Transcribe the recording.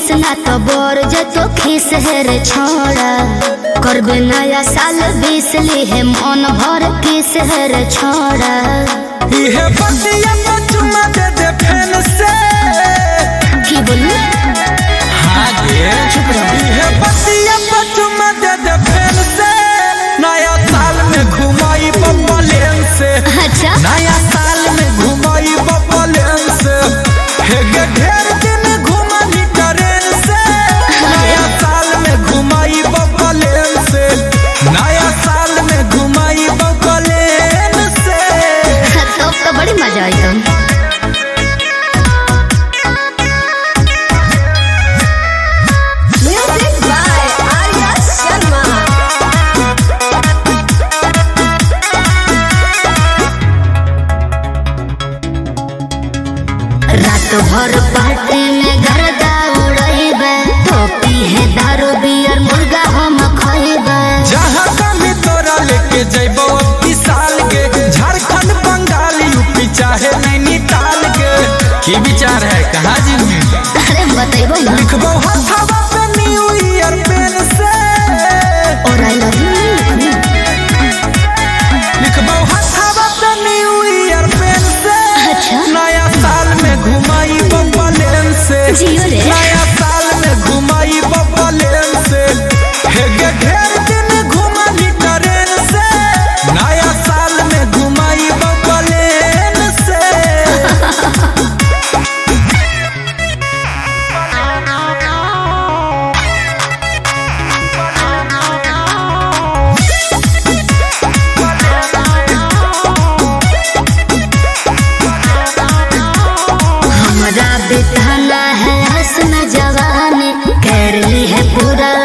Miss ना तो बोर जतो खीस है रे छोड़ा करबे नया साल बीस ली है मन भर किस है रे छोड़ा इहे बतिया पे चुमा दे दे फैन से की बोली हाँ गे इहे बतिया पे चुमा दे दे फैन से नया साल में घुमाई बब्बा लेन से अच्छा नया साल में घुमाई बब्बा लेन से हे गे ढेर दिन घुमाई ट्रेन से नया साल में घुमाई बब्बा लेन से नया साल में घुमाई बब्बा लेन से तो तो बड़ी मजा आई तुम Music by Arya Sharma. रात भर पार्टी में गर्दा उड़ैबे टोपी है दारू बियर मुर्गा हम खैबे जहाँ कमी तोरा लेके जैबो अबकी साल के झारखंड बंगाल यूपी चाहे नैनीताल के की विचार है कहाँ जी अरे बतैबो ना लिखबो हथवा पे न्यू ईयर पेन से और आई लव यू लिखबो हथवा पे न्यू ईयर पेन से अच्छा। नया साल में घुमाई बब्बा लेन से जियो रे। नया साल में घुमाई बब्बा लेन से हे गे ढेर दिन घुमाई ट्रेन से नया साल में घुमाई बब्बा लेन से हमरा बिताना है हसन जवानी कर ली है पूरा